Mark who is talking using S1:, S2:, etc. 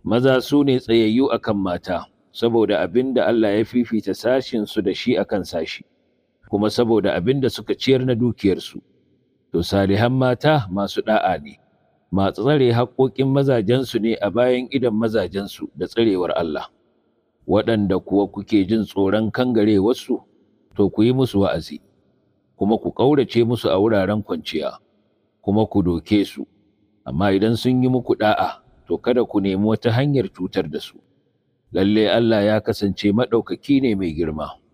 S1: maza su ne tsayayyu akan mata saboda abin da Allah ya fifita sashin su da shi akan sashi kuma saboda abin da suka ciyar na dukiyarsu to salihan mata masu da'a ne masu tsare haƙoƙin mazajensu ne a bayan idan mazajensu da tsarewar Allah waɗanda kuwa kuke jin tsoron kangarewarsu to ku yi musu wa'azi kuma ku ƙaurace musu a wuraren kwanciya kuma ku doke su amma idan sun yi muku da'a to kada ku nemi wata hanyar cutar da su lalle Allah ya kasance maɗaukaki ne mai girma